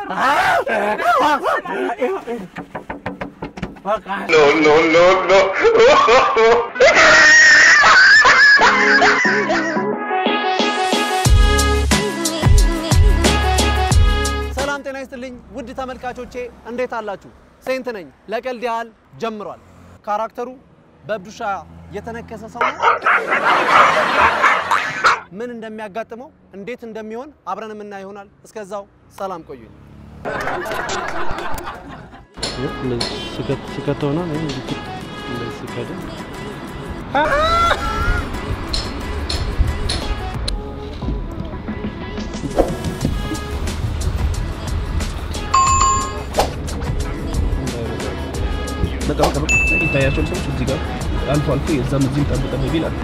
No, no, no, no. ሰላም ጤና ይስጥልኝ ውድ ተመልካቾቼ እንዴት አላችሁ? ሴንት ነኝ። ለቀልድ ያህል ጀምሯል። ካራክተሩ በብዱሻ የተነከሰ ሰው ነው። ምን እንደሚያጋጥመው እንዴት እንደሚሆን አብረን የምናይ ይሆናል። እስከዛው ሰላም ቆዩኝ። ስከት ሆና ስከደ ይታያቸውን ሰዎች እዚህ ጋር አልፎ አልፎ የዛም እዚህም ጠብ ጠብ ቢል አት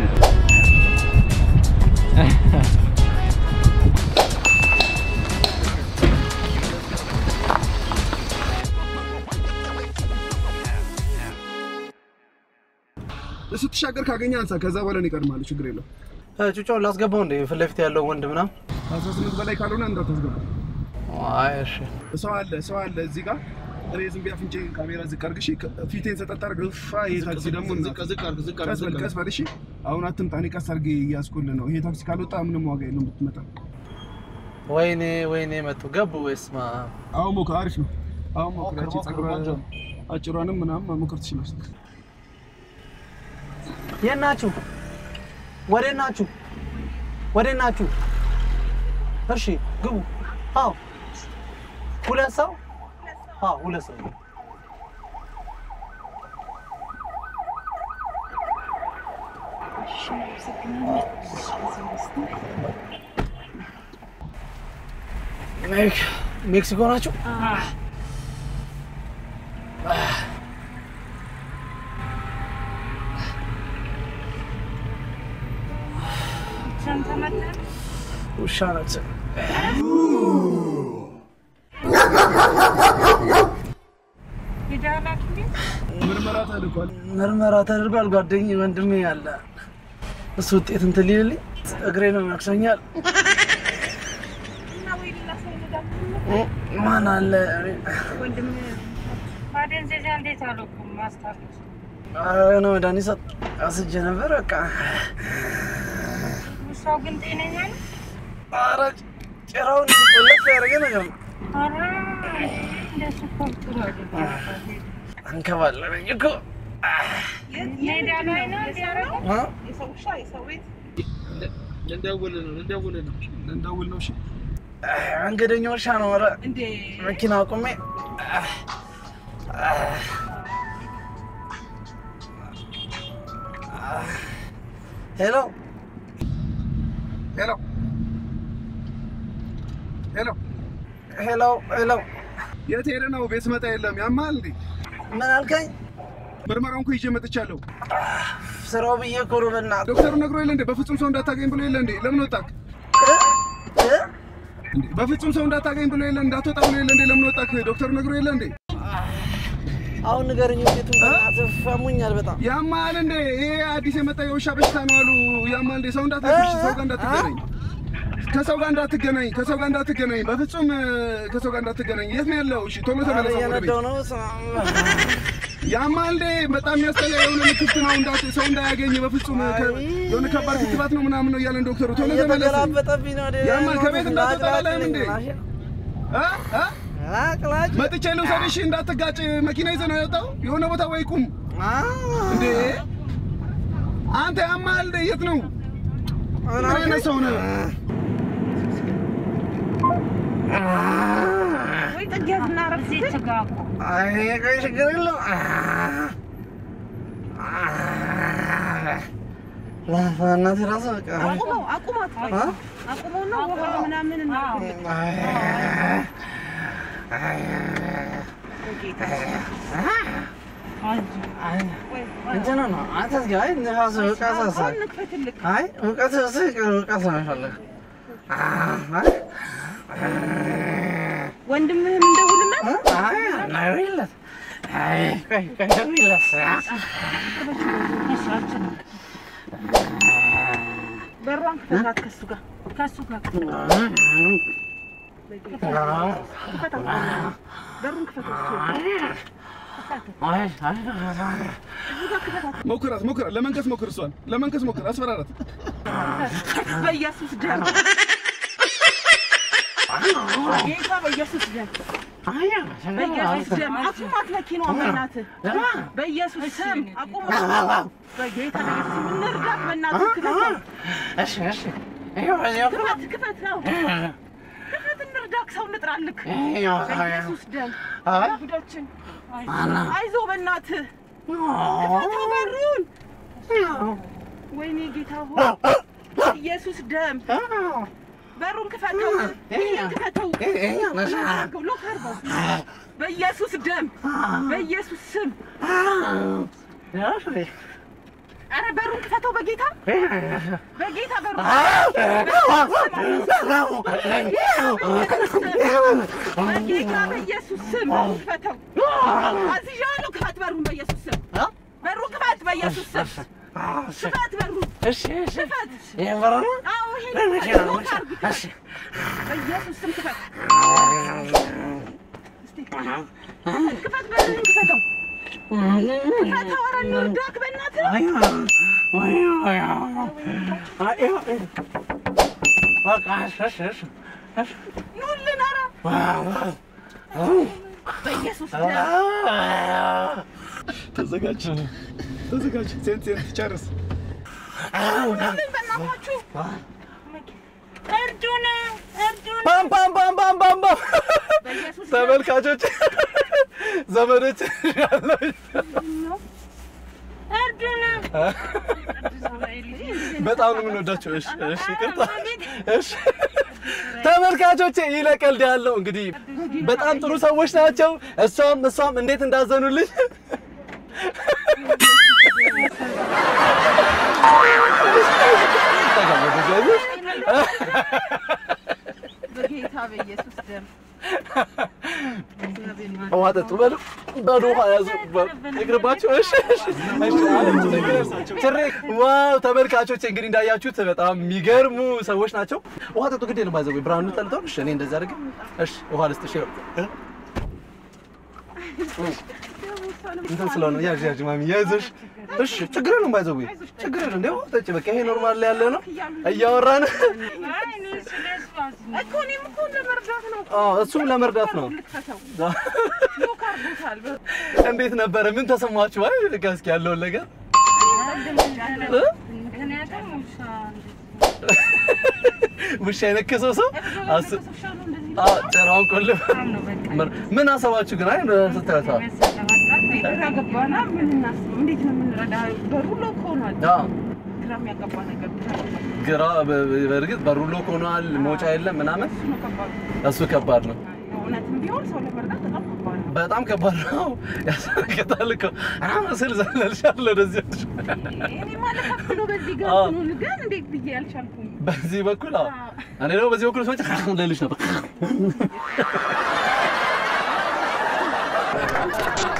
ስትሻገር ካገኘ አንሳ። ከዛ በኋላ ነው ይቀድማል። ችግር የለው። ጩጫውን ላስገባው እንደ ፊት ለፊት ያለው ወንድ ምናምን። አስራ ስምንት በላይ ካልሆነ እንዳታስገባ። አይ እሺ ሰው አለ ሰው አለ እዚህ ጋር እኔ ዝም ብዬ አፍንጬ ካሜራ ዝቅ አድርግ እሺ። ፊቴን ሰጠት አድርግ። እፋ ይሄ ታክሲ ደግሞ ቀስ በል ቀስ በል እሺ። አሁን አትምጣ። እኔ ቀስ አድርጌ እያስኩልህ ነው። ይሄ ታክሲ ካልወጣ ምንም ዋጋ የለውም ብትመጣ። ወይኔ ወይኔ መጡ ገቡ ወይስ ማ አሁን ሞክር፣ አሪፍ ነው። አሁን ሞክር። ያቺ ጸጉሯ አጭሯንም ምናምን መሞከር ትችላለህ። የት ናችሁ? ወዴት ናችሁ? ወዴት ናችሁ? እሺ ግቡ። አዎ ሁለት ሰው አዎ ሁለት ሰው ሜክሲኮ ናችሁ? ውሻ ነች። ምርመራ ተልኳል። ምርመራ ተደርጓል። ጓደኝ ወንድሜ ያለ እሱ ውጤት እንትን ሊልልኝ እግሬ ነው ያክሰኛል። ማን አለ? ማደንዘዣ እንዴት አልወኩም ማስታወስ ኧረ ነው መድኃኒት ሰጥ አስጄ ነበር። በቃ ውሻው ግን ጤነኛ ነው። ኧረ ጭራውን ቆለፍ ያደረገ ነገር ነው። ኧረ እንደሱ እኮ ጥሩ አይደለም። አንከባለለኝ እኮ ሜዳ ላይ ነው እንዲያደርገው እ? ልንደውል ነው ልንደውል ነው ልንደውል ነው። እሺ መንገደኛ ውሻ ነው። ኧረ መኪና አቁሜ ሄሎ ሄሎ ሄሎ፣ ሄሎ ሄሎ፣ የት ሄደህ ነው? ቤት መጣ የለም። ያማል እንዴ? ምን አልከኝ? ምርመራውን እኮ ይዤ መጥቻለሁ። ስራው ብዬ እኮ ነው። በእናትህ ዶክተሩ ነግሮ የለ እንዴ? በፍጹም ሰው እንዳታገኝ ብሎ የለ እንዴ? ለምን ወጣክ? እ? እንዴ በፍጹም ሰው እንዳታገኝ ብሎ የለ እንዳትወጣ ብሎ የለ እንዴ? ለምን ወጣክ? ዶክተሩ ነግሮ የለ እንዴ? አሁን ንገረኝ ውጤቱን። በእናትህ ፈሙኛል በጣም ያማል እንዴ? ይሄ አዲስ የመጣ የውሻ በሽታ ነው አሉ። ያማል እንዴ? ሰው እንዳትነክሽ፣ ሰው ጋር እንዳትገናኝ፣ ከሰው ጋር እንዳትገናኝ፣ ከሰው ጋር እንዳትገናኝ፣ በፍጹም እ፣ ከሰው ጋር እንዳትገናኝ። የት ነው ያለው? እሺ ቶሎ ተመለስ ወደ ቤት። እየነዳሁ ነው። ያማል እንዴ? በጣም የሚያስጠላ የሆነ ልክፍት ነው። እንዳት ሰው እንዳያገኝ በፍጹም ከ- የሆነ ከባድ ክትባት ነው ምናምን ነው እያለን ዶክተሩ። ቶሎ ተመለስ። እየተገላበጠብኝ ነው። ወደ- ያማል ከቤት እንዳትወጣ አላለህም እንዴ? እ? እ? አቅላጭ መጥቼ ልውሰድሽ እንዳትጋጭ። መኪና ይዘህ ነው የወጣው? የሆነ ቦታ ወይ ቁም እንዴ! አንተ ያማል እንዴ? የት ነው? ምን አይነት ሰው ነህ? ወይ ጥጌት እናረፍ ሴት ጋር እኮ አይ ቆይ ችግር የለውም። እናቴ እራሱ በቃ አቁመው አቁማት አ? አቁመው ነው ውሃ ምናምን እናደርግልህ። እንትን ነው አንተ እስኪ አይ ንፋስ እውቀት አሳ እንክፈትልህ። አይ እውቀት እሱ እውቀት ነው የሚፈልግ ወንድምህን እንደውልለት አይ ናይለት አይ ቆይ ቆይ ደውይለት በሯን ክፈታት ከሱ ጋር ከሱ ጋር በሩን ክፈተው። ሞክራት ሞክራት፣ ለመንከስ ሞክር፣ እሷን ለመንከስ ሞክር፣ አስፈራራት። በኢየሱስ ደም ጌታ በኢየሱስ ደም በኢየሱስ ደም አቁማት መኪናዋን በእናትህ በኢየሱስ ስም አቁማት በጌታ በኢየሱስ ስም እንርዳት በእናትህ ክፈተው ክፈት ክፈት ነው ክፈት እንርዳክ ሰው እንጥራልክ በኢየሱስ ደም ጉዳችን አይዞህ በእናትህ ክፈተው በሩን ወይኔ ጌታ ሆይ ኢየሱስ ደም በሩን ክፈተው ክፈተው ሎክ አድርገው በኢየሱስ ደም በኢየሱስ ስም ኧረ በሩን ክፈተው በጌታ በጌታ በሩን በጌታ በኢየሱስ ስም ክፈተው አዝዣለሁ ክፈት በሩን በኢየሱስ ስም በሩን ክፈት በኢየሱስ ስም ክፈት በሩን ክፈት አዎ ይሄን ክፈት ሎክ አድርግ ክፈት በኢየሱስ ስም ክፈት እስቲ ክፈት በሩን ክፈተው ክፈተው ኧረ እንርዳክ በእናትህ ኑልን ኧረ በኢየሱስ ደም ተዘጋጅ ተዘጋጅ፣ ሴንት ሴንት ጨርስ። ኑልን በእናታችሁ እርዱን እርዱን ፓም ፓም ፓም ፓም ፓም ፓም በኢየሱስ ደም ተመልካቾች ዘመዶች ያለው እርዱን በጣም ነው የምንወዳቸው። እሺ እሺ፣ ይቅርታ እሺ። ተመልካቾቼ ይለቀልድ ያለው እንግዲህ በጣም ጥሩ ሰዎች ናቸው። እሷም እሷም እንዴት እንዳዘኑልኝ በጌታ በኢየሱስ ደም ውሃ ጠጡ በሉ በሉ ውሃ ያዙ ይቅርባቸው። እሺ እሺ እሺ። ችሬ ዋው ተመልካቾች እንግዲህ እንዳያችሁት በጣም የሚገርሙ ሰዎች ናቸው። ውሃ ጠጡ ግዴ ነው ባይዘው ብርሃኑ ጠልተው እሺ እኔ እንደዛ አድርግ እሺ ውሃ ልስጥሽ ይኸው እንትን ስለሆነ ያዥ ያዥ ማሚ ያዝሽ እሺ ችግር የለውም ባይዘው ችግር የለውም እንደው ጠጪ በቃ ይሄ ኖርማል ላይ ያለ ነው እያወራን እኮ እኔም እኮ ለመርዳት ነው አዎ እሱም ለመርዳት ነው ልክፈተው ሎክ አድርጎታል እንዴት ነበረ ምን ተሰማችሁ አይ በቃ እስኪ ያለውን ነገር እ? ውሻ የነከሰው ሰው አስ- አዎ ጭራውን ቆልፍ ምን አሰባችሁ ግን አይ ስታዩት አዎ ግራ ገባና ምን እናስብ እንዴት ነው የምንረዳ በሩ ሎክ ሆኗል አዎ ግራ የሚያገባ ነገር ብቻ ግራ በ- በእርግጥ በሩ ሎክ ሆኗል፣ መውጫ የለም ምናምን። እሱ ነው ከባዱ እሱ ከባድ ነው፣ እውነትም ቢሆን ሰው ለመርዳት በጣም ከባድ ነው በጣም ከባድ ነው። ያስረግጣል እኮ አሁን ስል ዘለልሻለሁ ወደዚህ ወዲህ። እኔ ማለት ከፍ ብሎ በዚህ ጋር አዎ። እንትኑን ግን እንዴት ብዬ አልቻልኩም በዚህ በኩል አዎ፣ እኔ ደግሞ በዚህ በኩል ሰዎች ልልሽ ነበር።